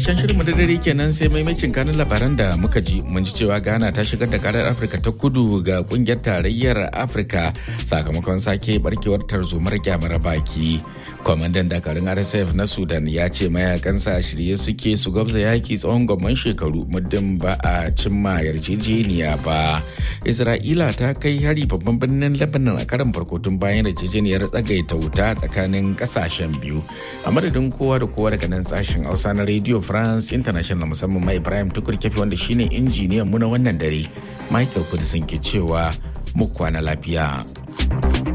karshen shirin da dare kenan sai maimacin kanin labaran da muka ji mun ji cewa ghana ta shigar da karar afirka ta kudu ga kungiyar tarayyar afirka sakamakon sake barkewar tarzomar kyamar baki kwamandan dakarun rsf na sudan ya ce mayakansa shirye suke su gwabza yaki tsawon gwamman shekaru muddin ba a cimma yarjejeniya ba isra'ila ta kai hari babban birnin lebanon a karin farko tun bayan yarjejeniyar tsagaita wuta tsakanin kasashen biyu a madadin kowa da kowa daga nan sashen hausa na radio france international musamman mai ibrahim tukur kefi wanda shine injiniyan mu na wannan dare michael kudisin ke cewa mu kwana lafiya